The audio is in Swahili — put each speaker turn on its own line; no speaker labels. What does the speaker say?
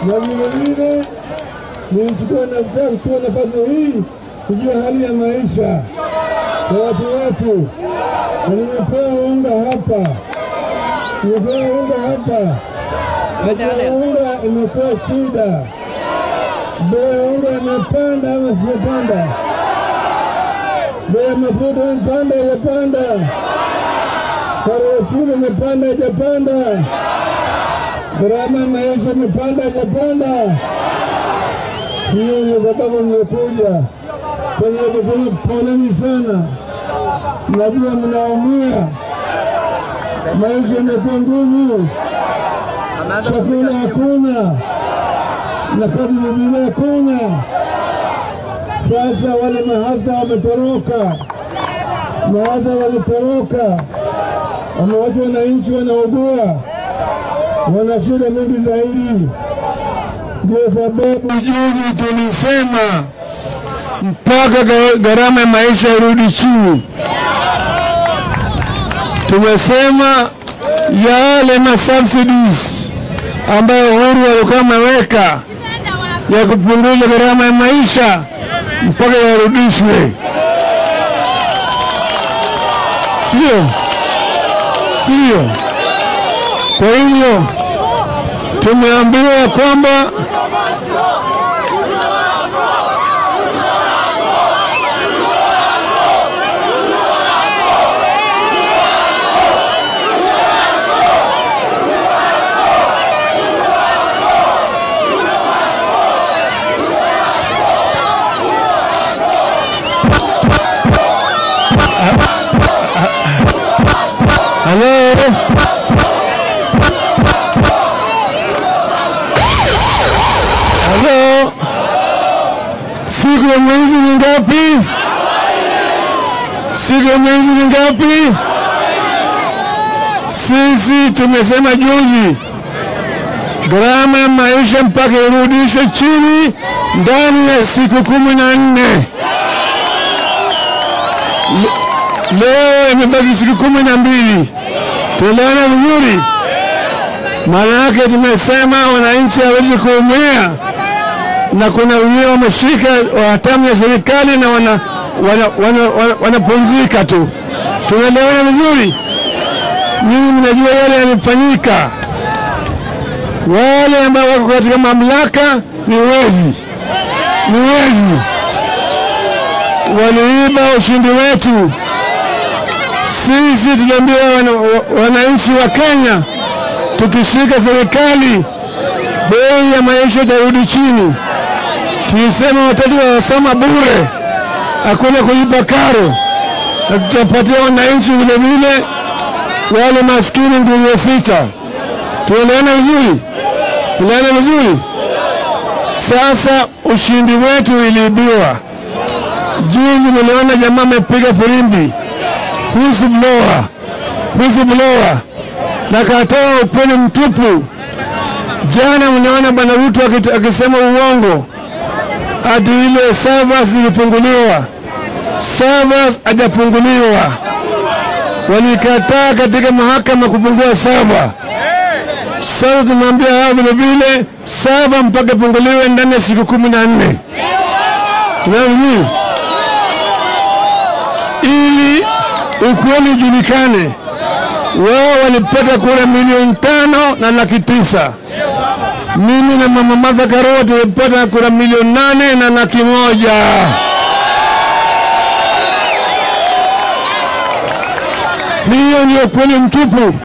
na vilevile nichukua nataka kuchukua nafasi hii kujua hali ya maisha kwa watu wetu, na nimepewa unga hapa, nimepewa unga hapa, na unga imekuwa shida. Bei ya unga imepanda ama sijapanda? Bei ya mafuta imepanda ijapanda? Karo ya shule imepanda ijapanda? Gharama ya maisha imepanda ijapanda? Hiyo ndio sababu nimekuja kwenye kusema poleni sana. Najua mnaumia, maisha imekuwa ngumu, chakula hakuna na kazi nyingine hakuna. Sasa wale mahasa wametoroka, mahasa walitoroka, wamewacha wananchi wanaugua, wana shida mingi zaidi. Ndio sababu juzi tulisema mpaka ga- gharama ya maisha irudi chini. Tumesema yale ma subsidies ambayo Uhuru alikuwa ameweka ya kupunguza gharama ya maisha mpaka yarudishwe, sio sio? Kwa hivyo tumeambiwa ya kwamba Halo, halo, siku ya mwezi ni ngapi? Siku ya mwezi ni ngapi? Sisi tumesema juzi gharama ya maisha mpaka irudishwe chini ndani ya siku kumi na nne. Leo imebaki siku kumi na mbili. Tuelewana vizuri? Maana yake tumesema wananchi hawezi kuumia, na kuna wengine wameshika hatamu ya serikali na wana wanapumzika wana, wana, wanapumzika tu. Tunaelewana vizuri? Nyinyi mnajua yale yalifanyika. Wale ambao wako katika mamlaka ni wezi, ni wezi, waliiba ushindi wetu. Sisi tuliambia wana, wa- wananchi wa Kenya, tukishika serikali bei ya maisha itarudi chini. Tulisema watoto wanasoma bure, hakuna kulipa karo, na tutapatia wananchi vile vile wale maskini nguruwe sita. Tuelewana vizuri? Tuelewana vizuri? Sasa ushindi wetu iliibiwa. Juzi niliona jamaa amepiga firimbi whistleblower, whistleblower na katoa ukweli mtupu. Jana mnaona bwana Ruto akit- akisema uongo ati ile servers zilifunguliwa. Servers hajafunguliwa, walikataa katika mahakama kufungua server. Sasa tunaambia hao vile vile server mpaka ifunguliwe ndani ya siku kumi na nne. Tunaona vizuri ili ukweli ujulikane. Wao walipata kura milioni tano na laki tisa. Mimi na mama Martha Karua tulipata kura milioni nane na laki moja. Hiyo ndio kweli mtupu.